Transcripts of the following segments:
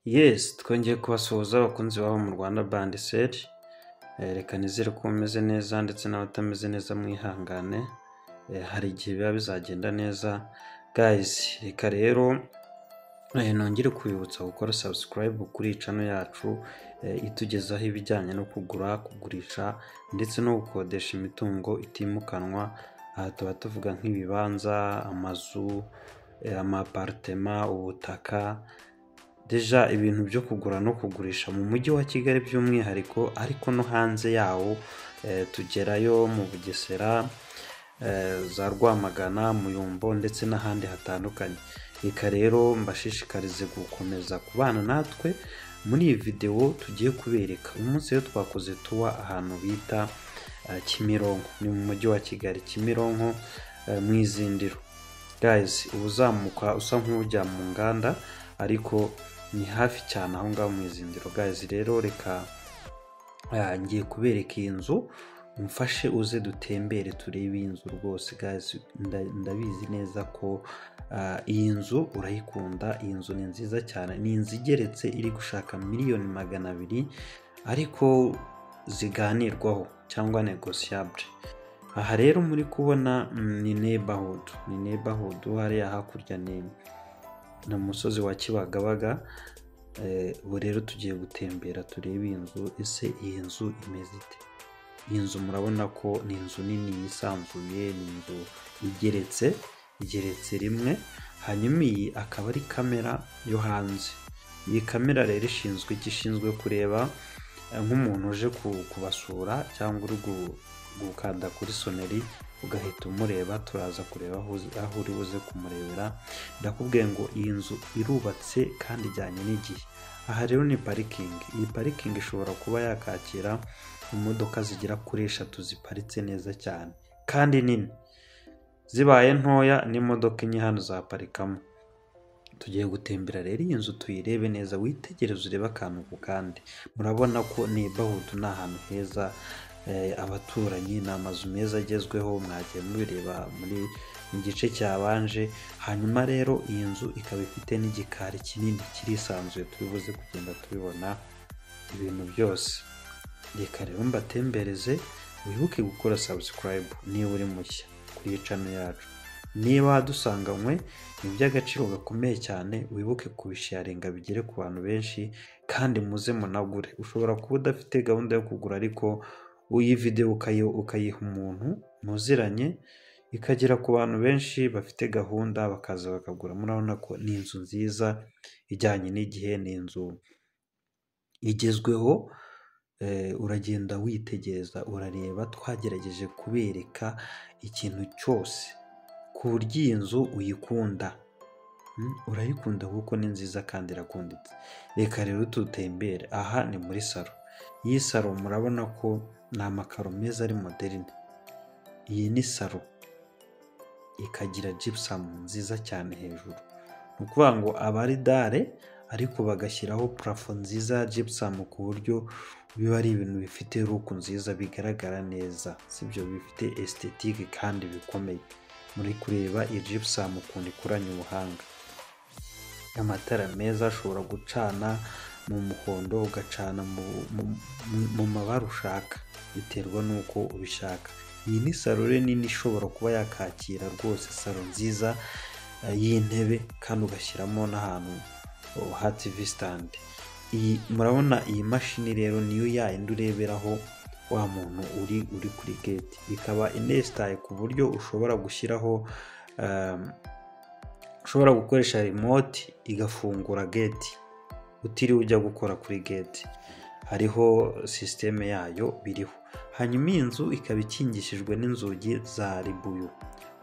Yes twongeye kubasuhuza abakunzi babo mu Rwanda Band Sel. Eh, Reka nizere ko mumeze neza ndetse n'abatameze neza mwihangane. Eh, Hari igihe biba bizagenda neza. Guys, reka rero eh, nongere kubibutsa gukora subscribe kuri iyi channel yacu eh, itugezaho ibijyanye no kugura, kugurisha ndetse no gukodesha imitungo itimukanwa. Aha tuba tuvuga nk'ibibanza, amazu, eh, amaparitema, ubutaka, deja ibintu byo kugura no kugurisha mu mujyi wa Kigali by'umwihariko ariko no hanze yawo eh, tugerayo mu Bugesera eh, za Rwamagana Muyumbo ndetse n'ahandi hatandukanye reka rero mbashishikarize gukomeza kubana natwe muri iyi videwo tugiye kubereka uyu munsi rero twakoze tuwa ahantu bita eh, Kimironko ni mu mujyi wa Kigali Kimironko eh, mu izindiro guys uba uzamuka usa nk'ujya mu nganda ariko ni hafi cyane aho ngaho mu izindiro guys rero reka ah, ngiye kubereka iyi nzu umfashe uze dutembere turebe iyi nzu rwose guys nda- ndabizi neza ko ah, iyi nzu urayikunda iyi nzu ni nziza cyane ni inzu igeretse iri gushaka miliyoni magana abiri ariko ziganirwaho cyangwa negosiyabure aha rero muri kubona mm, ni neighborhood ni neighborhood hariya hakurya ni ni umusozi wa kibagabaga Eh, ubu rero tugiye gutembera turebe iyi nzu ese iyi nzu imeze ite iyi nzu murabona ko ni inzu nini yisanzuye ni inzu igeretse igeretse rimwe hanyuma iyi akaba ari kamera yo hanze iyi kamera rero ishinzwe iki? ishinzwe kureba eh, nk'umuntu uje ku- kubasura cyangwa uri gu- gukanda kuri soneri ugahita umureba turaza kureba aho uzi- aho uri buze kumurebera ndakubwiye ngo iyi nzu irubatse kandi ijyanye n'igihe aha rero ni parikingi iyi parikingi ishobora kuba yakakira imodoka zigera kuri eshatu ziparitse neza cyane kandi nini zibaye ntoya n'imodoka enye hano zaparikamo tugiye gutembera rero iyi nzu tuyirebe neza witegereze urebe akantu ku kandi murabona ko neighborhood ni ahantu heza eh, abaturanyi ni amazu meza agezweho mwagiye mubireba muri mu gice cyabanje hanyuma rero iyi nzu ikaba ifite n'igikari kinini kirisanzuye turi buze kugenda tubibona ibintu byose reka rero mbatembereze wibuke gukora subscribe niba uri mushya kuri iyi channel yacu niba dusanganywe ni iby'agaciro gakomeye cyane wibuke kubisharinga bigere ku bantu benshi kandi muze munagure ushobora kuba udafite gahunda yo kugura ariko iyi videwo ukayi- ukayiha umuntu muziranye ikagera ku bantu benshi bafite gahunda bakaza bakagura murabona ko ni inzu nziza ijyanye n'igihe ni inzu igezweho eh, uragenda witegereza urareba twagerageje kubereka ikintu cyose ku buryo iyi nzu uyikunda Mm, urayikunda kuko ni nziza kandi irakunditse reka rero tutembere aha ni muri salo iyi salo murabona ko ni amakaro meza ari moderine iyi ni salo ikagira gypsum nziza cyane hejuru ni ukuvuga ngo aba ari dare ariko bagashyiraho purafo nziza ya gypsum ku buryo biba ari ibintu bifite ruku nziza bigaragara neza sibyo bifite estetike kandi bikomeye muri kureba iyi gypsum ukuntu ikoranye ubuhanga amatara meza ashobora gucana mu muhondo ugacana mu, mu, mu- mu mabara ushaka biterwa n'uko ubishaka iyi ni salo rero nini ishobora kuba yakakira rwose salo nziza eh, y'intebe kandi ugashyiramo n'ahantu oh, ha tv stand iyi murabona iyi mashini rero niyo yayindi ureberaho wa muntu uri uri kuri gate ikaba inesitaye ku buryo ushobora gushyiraho um, ushobora gukoresha remote igafungura gate utiriwe ujya gukora kuri gate hariho sisiteme yayo biriho hanyuma iyi nzu ikaba ikingishijwe n'inzugi za ribuyu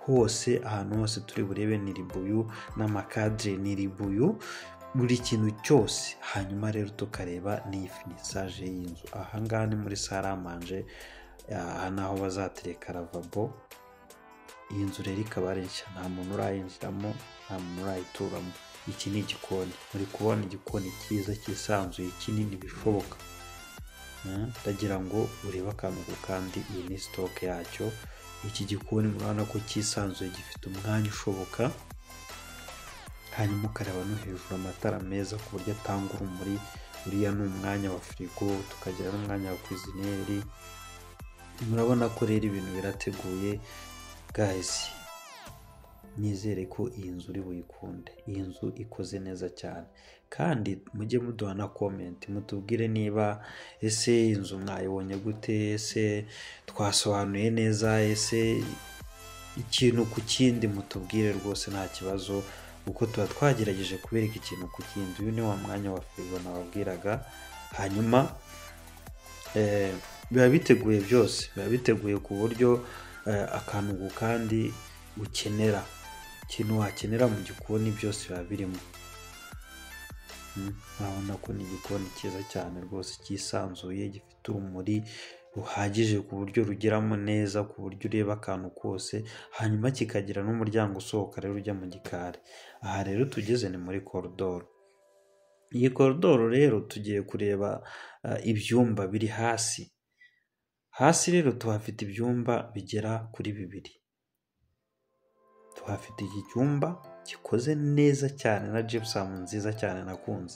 hose ahantu hose turi burebe ni ribuyu n'amakadire ni ribuyu buri kintu cyose hanyuma rero tukareba n'iyi finisaje y'inzu aha ngaha ni muri saramanje aha ni aho bazatereka ravabo iyi nzu rero ikaba ari nshya nta muntu urayinjiramo nta muntu urayituramo iki ni igikoni muri kubona igikoni cyiza cyisanzuye kinini bishoboka Mm, ndagira ngo urebe akantu ku kandi iyi ni sitoke yacyo iki gikoni murabona ko cyisanzuye gifite umwanya ushoboka hanyuma ukareba no hejuru amatara meza ku buryo atanga urumuri uriya ni umwanya wa firigo tukagira n'umwanya wa kwizineri murabona ko rero ibintu birateguye gazi nizere ko iyi nzu uri buyikunde iyi nzu ikoze neza cyane kandi mujye muduha na komenti mutubwire niba ese inzu mwayibonye gute ese twasobanuye neza ese ikintu ku kindi mutubwire rwose nta kibazo kuko tuba twagerageje kubereka ikintu ku kindi uyu ni wa mwanya wa firigo nababwiraga hanyuma eh, biba biteguye byose biba biteguye ku buryo eh, akantu ku kandi ukenera ikintu wakenera mu gikoni byose biba birimo Mm, urabona ko ni igikoni cyiza cyane rwose cyisanzuye gifite urumuri ruhagije ku buryo rugeramo neza ku buryo ureba akantu kose hanyuma kikagira n'umuryango usohoka rero ujya mu gikari aha rero tugeze ni muri koridoro iyi koridoro rero tugiye kureba eh, ibyumba biri hasi hasi rero tuhafite ibyumba bigera kuri bibiri tuhafite iki cyumba gikoze neza cyane na jipusamu nziza cyane nakunze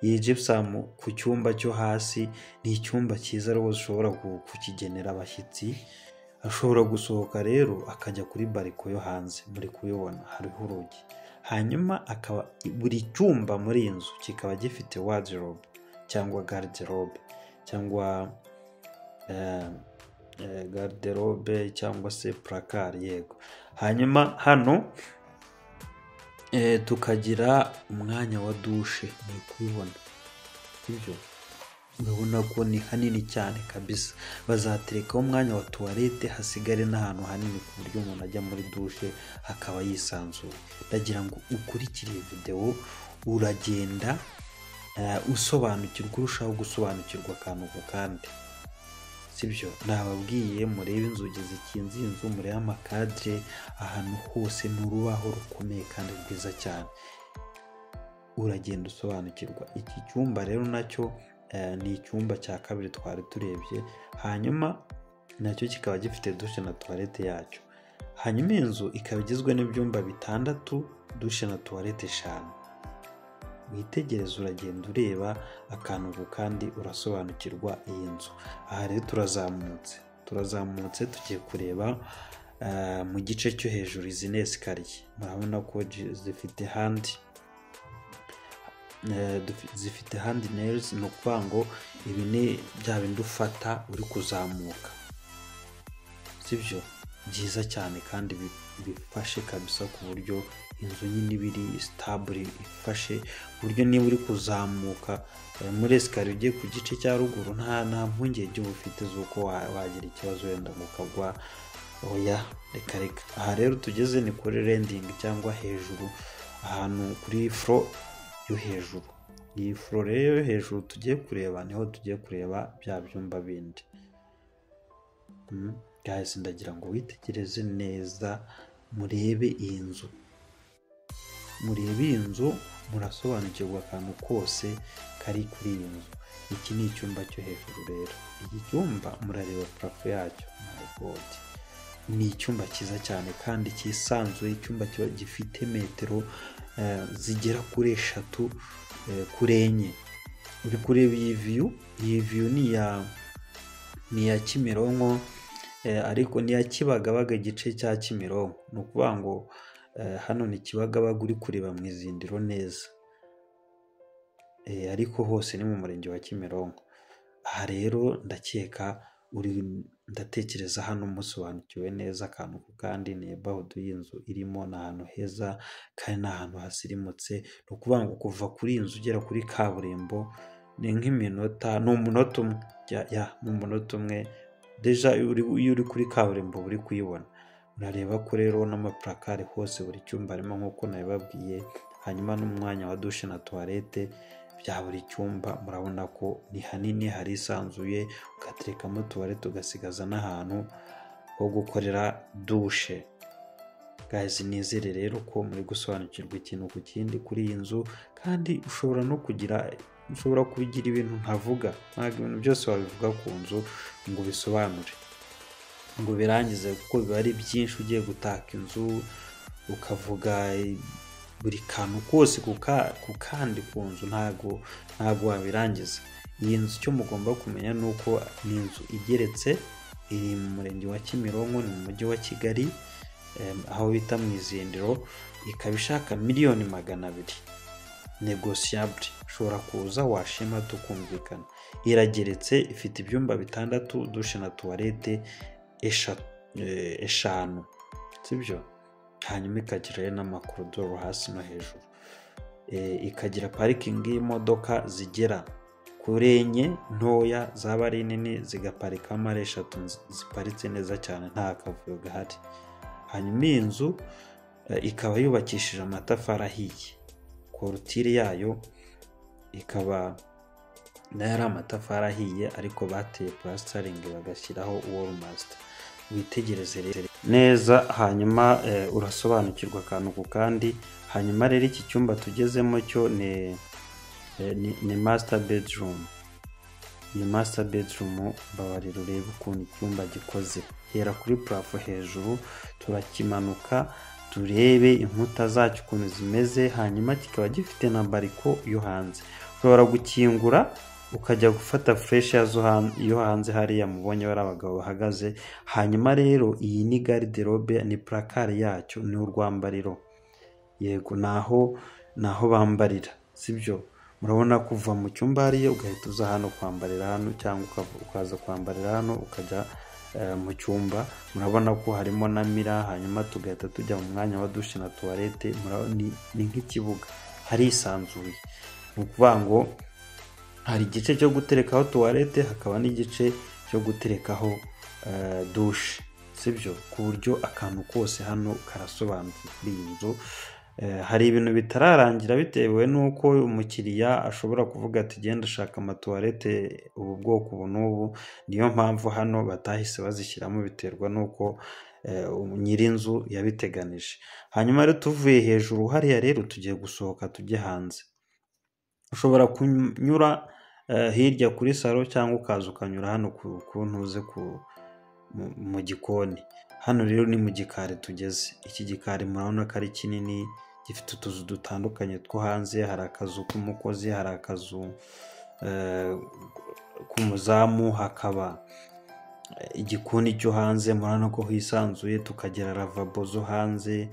iyi jipusamu ku cyumba cyo hasi ni icyumba cyiza rwose ushobora ku- kukigenera abashyitsi ashobora gusohoka rero akajya kuri bariko yo hanze muri kubibona hariho urugi hanyuma akaba buri cyumba muri iyi nzu kikaba gifite wadirobe cyangwa garderobe cyangwa eh, eh, garderobe cyangwa se purakari yego hanyuma hano eh, tukagira umwanya wa dushe ni kubibona ibyo urabona ko ni hanini cyane kabisa bazaterekaho umwanya wa tuwarete hasigare n'ahantu hanini ku buryo umuntu ajya muri dushe akaba yisanzuye ndagira ngo ukurikire videwo uragenda eh, usobanukirwa urushaho gusobanukirwa akantu ku kandi sibyo nababwiye murebe inzugi zikinze iyi nzu murebe amakadire ahantu hose ni urubaho rukomeye kandi rwiza cyane uragenda usobanukirwa iki cyumba rero nacyo eh, ni icyumba cya kabiri twari turebye hanyuma nacyo kikaba gifite dushe na tuwarete yacyo hanyuma iyi nzu ikaba igizwe n'ibyumba bitandatu dushe na tuwarete eshanu witegereza uragenda ureba akantu ku kandi urasobanukirwa iyi nzu aha rero turazamutse turazamutse tugiye kureba eh, mu gice cyo hejuru izi ni esikariye murabona ko ji- zifite handi eh, dufi- zifite handi nails ni ukuvuga ngo ibi ni bya bindi ufata uri kuzamuka sibyo byiza cyane kandi bi- bifashe kabisa ku buryo inzu nyine iba iri sitabure ifashe ku buryo niba uri kuzamuka eh, muri esikariye ugiye ku gice cya ruguru nta nta mpungenge uba ufite z'uko wa- wagira ikibazo wenda ngo ukagwa oya reka reka aha rero tugeze ni kuri rendingi cyangwa hejuru ahantu kuri furo yo hejuru iyi furo rero yo hejuru tugiye kureba niho tugiye kureba bya byumba bindi Mm. guys ndagira ngo witegereze neza murebe iyi nzu murebe iyi nzu murasobanukirwa akantu kose kari kuri iyi nzu iki ni icyumba cyo hejuru rero iki cyumba murareba parafo yacyo my god ni icyumba cyiza cyane kandi cyisanzuye icyumba kiba gifite metero eh, zigera kuri eshatu eh, kuri enye uri kureba iyi viyu iyi viyu ni iya ni iya kimironko eh, ariko ni iya kibagabaga igice cya kimironko ni ukuvuga ngo eh, hano ni kibagabaga uri kureba mu izindiro neza Eh, ariko hose ni mu murenge wa kimironko aha rero ndakeka uri ndatekereza hano musobanukiwe neza akantu ku kandi nebahudu y'inzu irimo ni ahantu heza kandi ni ahantu hasirimutse ni ukuvuga ngo kuva kuri iyi nzu ugera kuri kaburimbo ni nk'iminota ni umunota umwe ya- ya, ni umunota umwe deja iyo uri- iyo uri kuri kaburimbo uba uri kuyibona urareba ko rero n'amapurakari hose buri cyumba harimo nk'uko nabibabwiye hanyuma n'umwanya wa dushe na tuwarete bya buri cyumba murabona ko ni hanini harisanzuye ugaterekamo tuwarete ugasigaza n'ahantu ho gukorera dushe gazi nizere rero ko muri gusobanukirwa ikintu ku kindi kuri iyi nzu kandi ushobora no kugira ushobora kubigira ibintu ntavuga ntabwo ibintu byose wabivuga ku nzu ngo ubisobanure ngo birangize kuko biba ari byinshi ugiye gutaka inzu ukavuga buri kantu kose ku kandi ku nzu ntabwo ntabwo wabirangiza iyi nzu icyo mugomba kumenya ni uko ni inzu igeretse iri mu murenge wa kimironko ni mu mujyi wa kigali em, aho bita mu izindiro ikaba ishaka miliyoni magana abiri negosiyabure ushobora kuza washima tukumvikana irageretse ifite ibyumba bitandatu dushe na tuwarete esha- eh, eshanu sibyo hanyuma ikagira rero n'amakorodoro hasi no hejuru Eh, ikagira parikingi y'imodoka zigera kuri enye ntoya zaba ari nini zigaparikamo ari eshatu nzi- ziparitse neza cyane nta kavuyo gahari hanyuma iyi nzu eh, ikaba yubakishije amatafari ahiye korutire yayo ikaba nayo ari amatafari ahiye ariko bateye purasitaringi bagashyiraho wolumasita witegereze rero neza hanyuma eh, urasobanukirwa akantu ku kandi hanyuma rero iki cyumba tugezemo cyo ni eh, ni- ni masita bedirumu ni masita bedirumu babarira urebe ukuntu icyumba gikoze hera kuri purafo hejuru turakimanuka turebe inkuta zacyo ukuntu zimeze hanyuma kikaba gifite na bariko yo hanze ushobora gukingura ukajya gufata fureshi yo hanze hariya mubonye bari abagabo bahagaze hanyuma rero iyi ni gariderobe ni purakari yacyo ni urwambariro yego ni aho ni aho bambarira sibyo murabona kuva mu cyumba hariya ugahita uza hano kwambarira hano cyangwa ukava- ukaza kwambarira hano ukajya eh, mu cyumba murabona ko harimo na mira hanyuma tugahita tujya mu mwanya wa dushe na tuwarete murabona- ni ni nk'ikibuga harisanzuye ni ukuvuga ngo hari igice cyo guterekaho tuwarete hakaba n'igice cyo guterekaho eh, dushe sibyo ku buryo akantu kose hano karasobanuye kuri iyi nzu Eh, hari ibintu bitararangira bitewe n'uko umukiriya ashobora kuvuga ati genda ashaka amatuwarete ubu bwoko ubu n'ubu niyo mpamvu hano batahise bazishyiramo biterwa n'uko eh, um- nyir'inzu yabiteganije hanyuma rero tuvuye hejuru hariya rero tugiye gusohoka tujye hanze ushobora kunyura eh, hirya kuri salo cyangwa ukaza ukanyura hano ku ku ntuze ku mu- mu gikoni hano rero ni mu gikari tugeze iki gikari murabona ko ari kinini gifite utuzu dutandukanye two hanze hari akazu k'umukozi hari akazu eh, k'umuzamu hakaba igikoni cyo hanze murabona ko hisanzuye tukagira lavabo zo hanze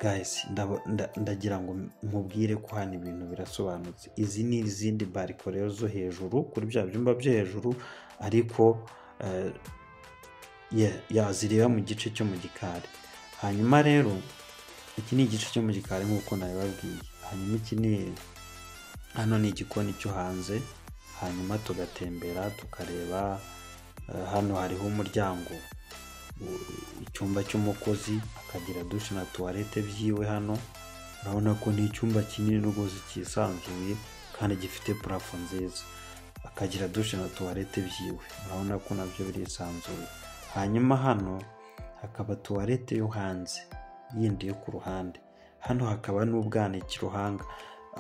guys ndabo- nda- ndagira ngo mubwire ko hano ibintu birasobanutse izi ni izindi bariko rero zo hejuru kuri bya byumba byo hejuru ariko eh, ye- yazireba mu gice cyo mu gikari hanyuma rero iki ni igice cyo mu gikari nk'uko nabibabwiye hanyuma iki ni hano ni igikoni cyo hanze hanyuma tugatembera tukareba eh, hano hariho umuryango icyumba cy'umukozi akagira dushe na tuwarete byiwe hano urabona ko ni icyumba kinini rwose cyisanzuye kandi gifite purafo nziza akagira dushe na tuwarete byiwe urabona ko nabyo birisanzuye hanyuma hano hakaba tuwarete yo hanze yindi yo ku ruhande hano hakaba n'ubwanikiro hanga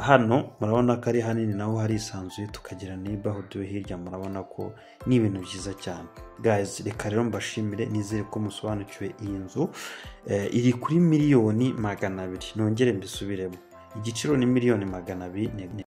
hano murabona ko ari hanini naho harisanzuye tukagira neighborhood yo hirya murabona ko ni ibintu byiza cyane guys reka rero mbashimire nizere ko musobanukiwe iyi nzu Eh, iri kuri miliyoni magana abiri nongere mbisubiremo igiciro ni miliyoni magana abiri ne- ne-